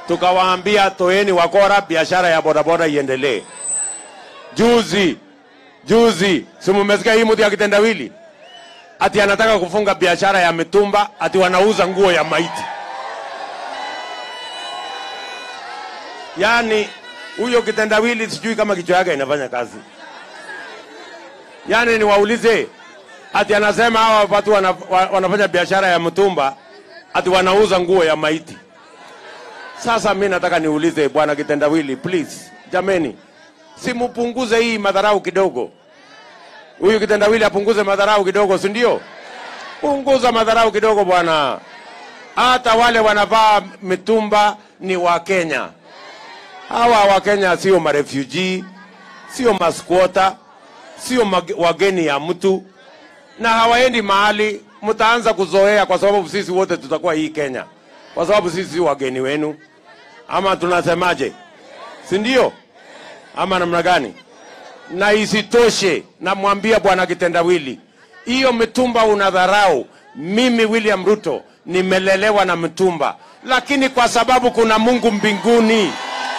tukawaambia toeni wakora, biashara ya bodaboda iendelee. Juzi juzi, si mumesikia hii mtu ya kitendawili ati anataka kufunga biashara ya mitumba, ati wanauza nguo ya maiti. Yaani huyo kitendawili sijui kama kichwa yake inafanya kazi. Yaani niwaulize, ati anasema hawa watu wana, wa- wanafanya biashara ya mtumba, ati wanauza nguo ya maiti. Sasa mi nataka niulize bwana kitendawili, please, jameni, simupunguze hii madharau kidogo. Huyu kitendawili apunguze madharau kidogo, si ndio? Punguza madharau kidogo bwana. Hata wale wanavaa mitumba ni Wakenya. Hawa Wakenya sio marefugee, sio masquota, sio mag- wageni ya mtu, na hawaendi mahali. Mtaanza kuzoea, kwa sababu sisi wote tutakuwa hii Kenya, kwa sababu sisi si wageni wenu, ama tunasemaje? Si ndio? Ama namna gani? na isitoshe, namwambia bwana kitendawili, hiyo mitumba unadharau. Mimi William Ruto nimelelewa na mitumba, lakini kwa sababu kuna Mungu mbinguni,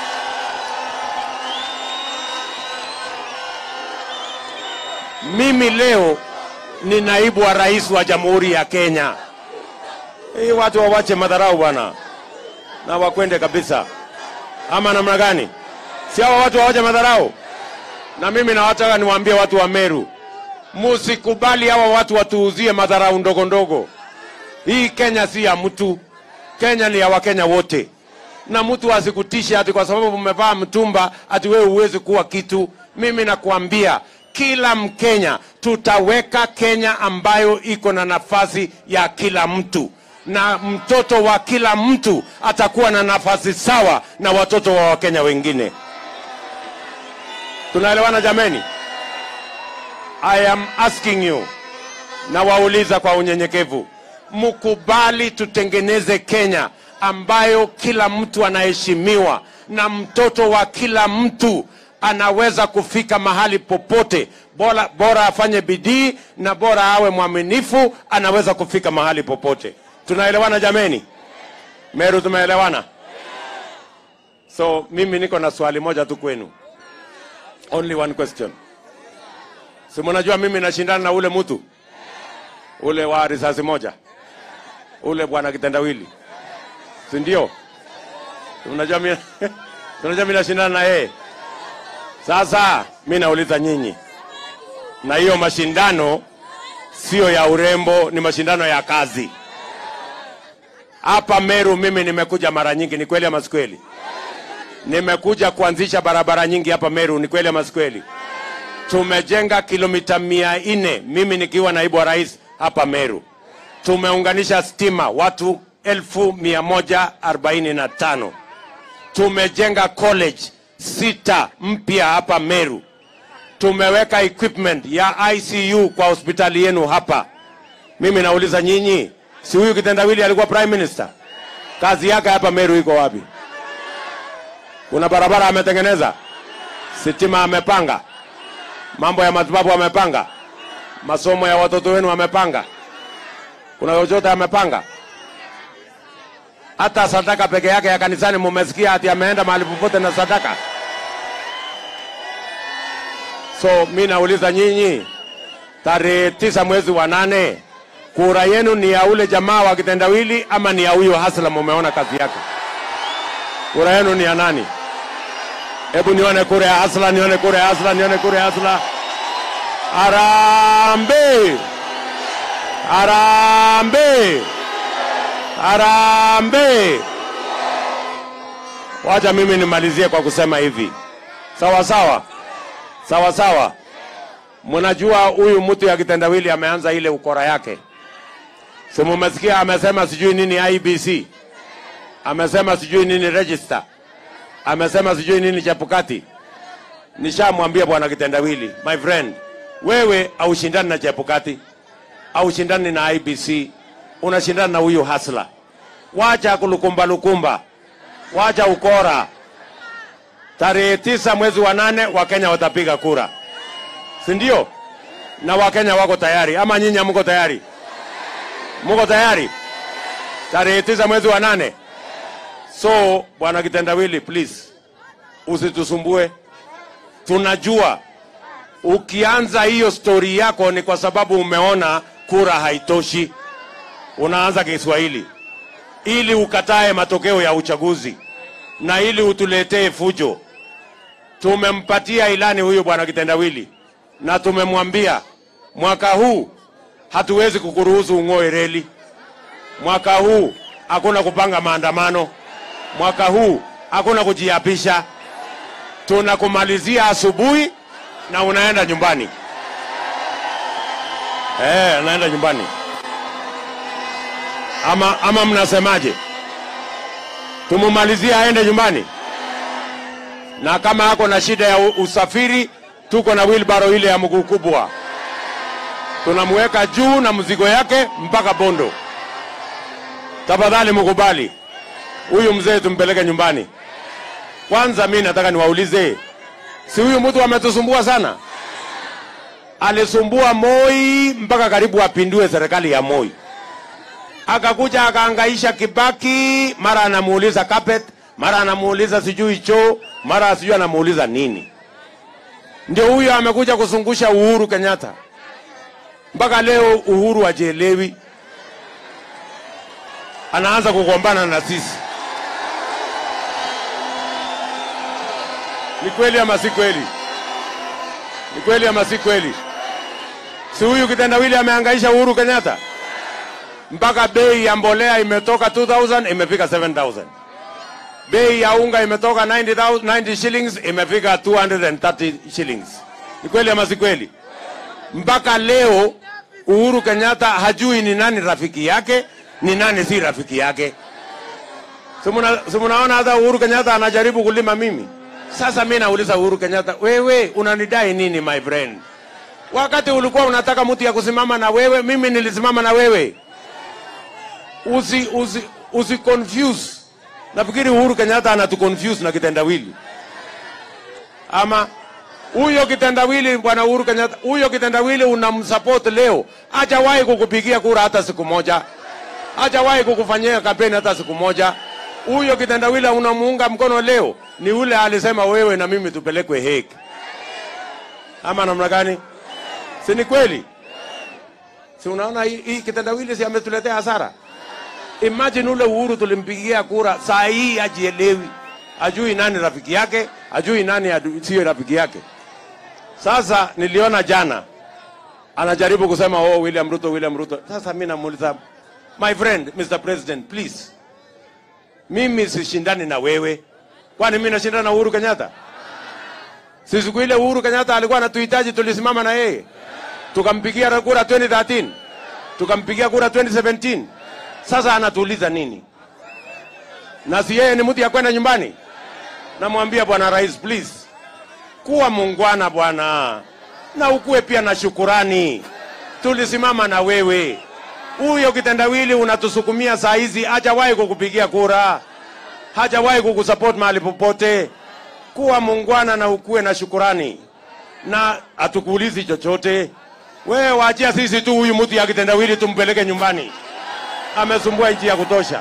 mimi leo ni naibu wa rais wa jamhuri ya Kenya. Hii watu wawache madharau bwana, na wakwende kabisa, ama namna gani? Si hawa watu wawache madharau? na mimi nawataka niwaambie watu wa Meru, musikubali hawa watu watuuzie madharau ndogo ndogo. Hii Kenya si ya mtu, Kenya ni ya Wakenya wote, na mtu asikutishe ati kwa sababu umevaa mtumba ati wewe huwezi kuwa kitu. Mimi nakuambia kila Mkenya tutaweka Kenya ambayo iko na nafasi ya kila mtu na mtoto wa kila mtu atakuwa na nafasi sawa na watoto wa Wakenya wengine. Tunaelewana jameni? I am asking you, na wauliza kwa unyenyekevu, mkubali tutengeneze Kenya ambayo kila mtu anaheshimiwa na mtoto wa kila mtu anaweza kufika mahali popote, bora, bora afanye bidii na bora awe mwaminifu, anaweza kufika mahali popote. Tunaelewana jameni? Meru, tumeelewana? So mimi niko na swali moja tu kwenu. Only one question. Si mnajua mimi nashindana na ule mtu ule wa risasi moja, ule bwana kitendawili, si ndio? Si mnajua mimi unajua mimi nashindana na yeye. Sasa mimi nauliza nyinyi, na hiyo mashindano sio ya urembo, ni mashindano ya kazi. Hapa Meru mimi nimekuja mara nyingi, ni kweli ama si kweli? Nimekuja kuanzisha barabara nyingi hapa Meru, ni kweli ama si kweli? Tumejenga kilomita mia nne mimi nikiwa naibu wa rais hapa Meru. Tumeunganisha stima watu elfu mia moja arobaini na tano. Tumejenga college sita mpya hapa Meru. Tumeweka equipment ya ICU kwa hospitali yenu hapa. Mimi nauliza nyinyi, si huyu kitendawili alikuwa prime minister? Kazi yake hapa Meru iko wapi? Kuna barabara ametengeneza, sitima amepanga, mambo ya matibabu amepanga, masomo ya watoto wenu amepanga, kuna chochote amepanga? Hata sadaka peke yake ya kanisani mumesikia ati ameenda mahali popote na sadaka? So mi nauliza nyinyi, tarehe tisa mwezi wa nane, kura yenu ni ya ule jamaa wa kitendawili ama ni ya huyo hasla? Mumeona kazi yake, kura yenu ni ya nani? Hebu nione kura ya hasla, nione kura ya hasla, nione kura ya hasla. Arambe, arambe, arambe. Wacha mimi nimalizie kwa kusema hivi, sawa sawa sawa sawa. Mnajua huyu mtu ya kitendawili ameanza ile ukora yake, si mumesikia? Amesema sijui nini IBC, amesema sijui nini register, amesema sijui nini Chepukati. Nishamwambia bwana kitendawili, my friend, wewe aushindani na Chepukati, aushindani na IBC, unashindana na huyu hasla. Wacha kulukumba lukumba, wacha ukora. Tarehe tisa mwezi wa nane Wakenya watapiga kura, si ndio? Na Wakenya wako tayari, ama nyinyi hamko tayari? Mko tayari? Tarehe tisa mwezi wa nane, So bwana Kitendawili, please usitusumbue. Tunajua ukianza hiyo stori yako ni kwa sababu umeona kura haitoshi, unaanza Kiswahili ili ukatae matokeo ya uchaguzi na ili utuletee fujo. Tumempatia ilani huyu bwana Kitendawili na tumemwambia mwaka huu hatuwezi kukuruhusu ung'oe reli. Mwaka huu hakuna kupanga maandamano. Mwaka huu hakuna kujiapisha. Tunakumalizia asubuhi na unaenda nyumbani. Eh, naenda nyumbani. Ama, ama mnasemaje? Tumumalizie aende nyumbani, na kama ako na shida ya u- usafiri, tuko na wheelbarrow ile ya mguu kubwa, tunamweka juu na mzigo yake mpaka Bondo. Tafadhali mkubali huyu mzee tumpeleke nyumbani. Kwanza mi nataka niwaulize, si huyu mtu ametusumbua sana? Alisumbua Moi mpaka karibu apindue serikali ya Moi akakuja akaangaisha Kibaki, mara anamuuliza carpet, mara anamuuliza sijui choo, mara sijui anamuuliza nini. Ndio huyo amekuja kuzungusha Uhuru Kenyatta, mpaka leo Uhuru hajielewi, anaanza kugombana na sisi. Ni kweli ama si kweli? Ni kweli ama si kweli? Si huyu kitendawili ameangaisha Uhuru Kenyatta? mpaka bei ya mbolea imetoka 2000 imefika 7000 bei ya unga imetoka 90, 90 shillings imefika 230 shillings ni kweli ama si kweli mpaka leo uhuru kenyatta hajui ni nani rafiki yake ni nani si rafiki yake Si muna- si munaona hata uhuru kenyatta anajaribu kulima mimi sasa mi nauliza uhuru kenyatta wewe unanidai nini my friend wakati ulikuwa unataka mtu ya kusimama na wewe mimi nilisimama na wewe usi, usi, usi confuse. Nafikiri Uhuru Kenyatta anatu confuse na kitendawili, ama huyo kitendawili, bwana Uhuru Kenyatta, huyo kitendawili unamsupport leo, hajawahi kukupigia kura hata siku moja, hajawahi kukufanyia kampeni hata siku moja. Huyo kitendawili unamuunga mkono leo ni ule alisema wewe na mimi tupelekwe Hague, ama namna gani? Si ni kweli? Si unaona hii, hii kitendawili si ametuletea hasara? Imagine ule Uhuru tulimpigia kura, saa hii hajielewi, ajui nani rafiki yake, ajui nani adu- siyo rafiki yake. Sasa niliona jana anajaribu kusema oh, William Ruto, William Ruto. Sasa mimi namuuliza my friend Mr. President, please, mimi sishindani na wewe, kwani mimi nashindana na Uhuru Kenyatta? Si siku ile Uhuru Kenyatta alikuwa anatuhitaji, tulisimama na yeye tukampigia kura 2013 tukampigia kura 2017 sasa anatuuliza nini? Na si yeye ni mtu ya kwenda nyumbani? Namwambia bwana rais, please kuwa muungwana bwana, na ukuwe pia na shukurani. Tulisimama na wewe. Huyo kitendawili unatusukumia saa hizi, hajawahi kukupigia kura, hajawahi kukusupport mahali popote. Kuwa muungwana na ukuwe na shukurani, na hatukuulizi chochote. Wewe waachia sisi tu huyu mtu ya kitendawili tumpeleke nyumbani amesumbua nchi ya kutosha,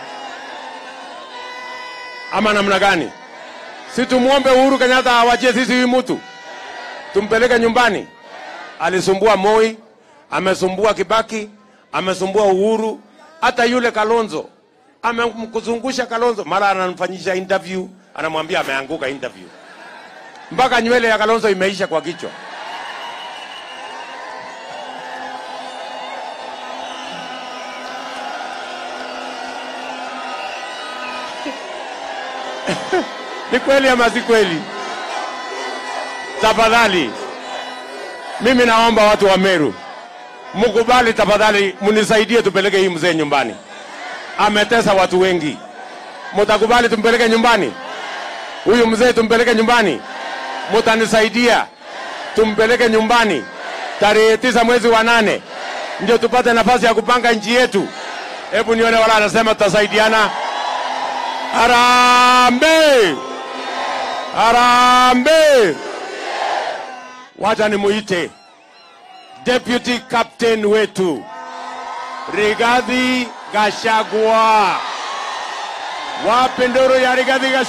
ama namna gani? Si tumwombe Uhuru Kenyatta awachie sisi huyu mtu tumpeleke nyumbani. Alisumbua Moi, amesumbua Kibaki, amesumbua Uhuru, hata yule Kalonzo amemkuzungusha Kalonzo, mara anamfanyisha interview, anamwambia ameanguka interview, mpaka nywele ya Kalonzo imeisha kwa kichwa. Ni kweli ama si kweli? Tafadhali, mimi naomba watu wa Meru mkubali, tafadhali mnisaidie tupeleke hii mzee nyumbani. Ametesa watu wengi, mtakubali tumpeleke nyumbani? Huyu mzee tumpeleke nyumbani? Mutanisaidia tumpeleke nyumbani tarehe tisa mwezi wa nane ndio tupate nafasi ya kupanga nchi yetu. Hebu nione wala anasema tutasaidiana. Harambee! Harambee! Wacha nimuite deputy captain wetu Rigathi Gachagua. Wapi nduru ya Rigathi Gachagua?